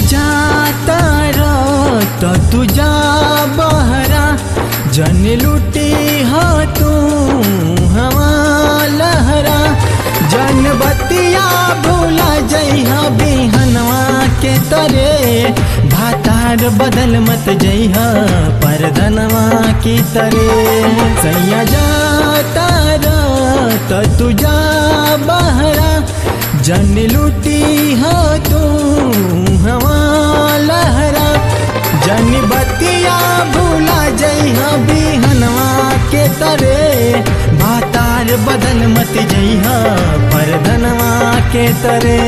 जाता रो तो तू जा बहरा जन लुटी हो तू हवा लहरा जन बतिया भूला जइहा बिहनवा के तरे भातार बदल मत जइहा परधनवा की तरे सैया जाता रो तो तू जा बहरा जन लुटी हो तू हवा लहरा जन बतिया भूला जइहा बिहनवा के तरे भातार बदल मत जइहा परधनवा के तरे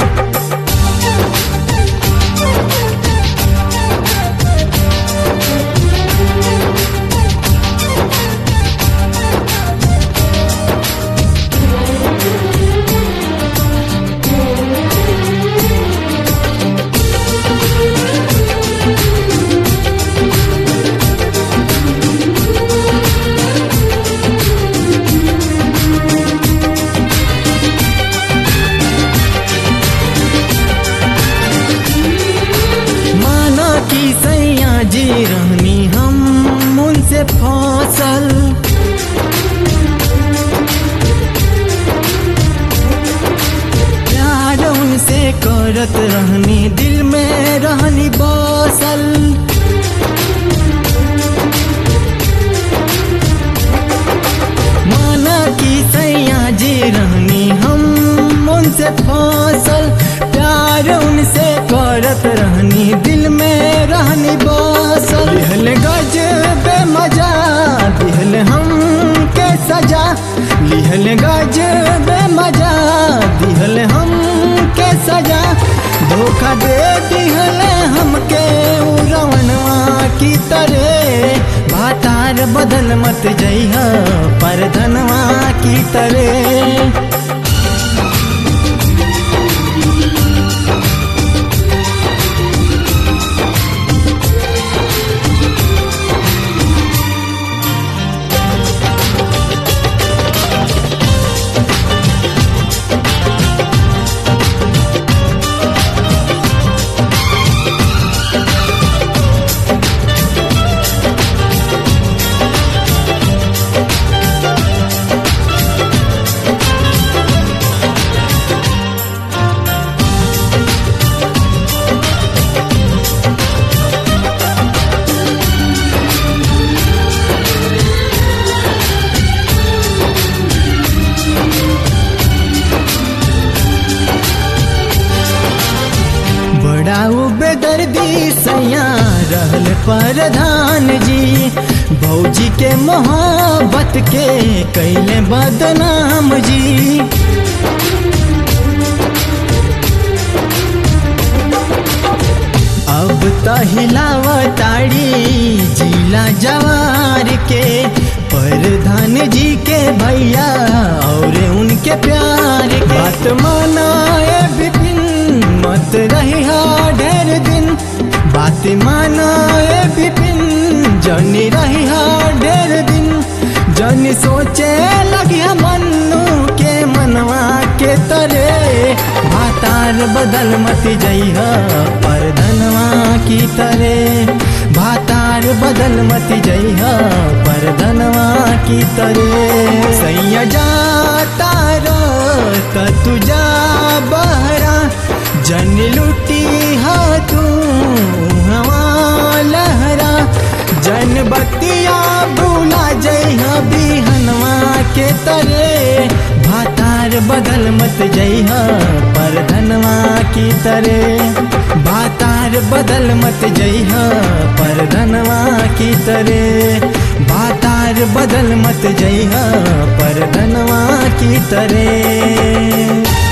माना कि सैया जी रहनी हम उनसे फसल प्यार उनसे करत रहनी दिल में रहनी बसल माना कि सैया जी रहनी हम उनसे फसल प्यार उनसे करत रहनी दिल में रहनी बसल लिहल गज बे मजा दिहल हम के सजा लिहल गज बे मजा दिहल हम के सजा धोखा दे दिहल हमके उड़वनवा की तरह भातार बदल मत जइहा परधनवा की तरह बड़ा बेदर्दी सैया रहल प्रधान जी भौजी के मोहब्बत के कैले बदनाम जी अब त हिलावताड़ी जिला जवार के प्रधान जी के भैया और उनके प्यार के बात मानाए विपिन मत रही ढेर दिन बात मानाए विपिन जनी रही ढेर दिन जनी सोचे लगी मन्नू के मनवा के तरे भातार बदल मत जइह परधनवा की तरे भातार बदल मत जइह परधनवा की तरे सैया जाता रो त तू जा बहरा जन लुटी हा तू हवा लहरा जन बतिया भूला जइहा बिहनवा के तरे भातार बदल मत जइहा परधनवा की तरे भातार बदल मत जइहा परधनवा की तरे भातार बदल मत जइहा परधनवा की तरे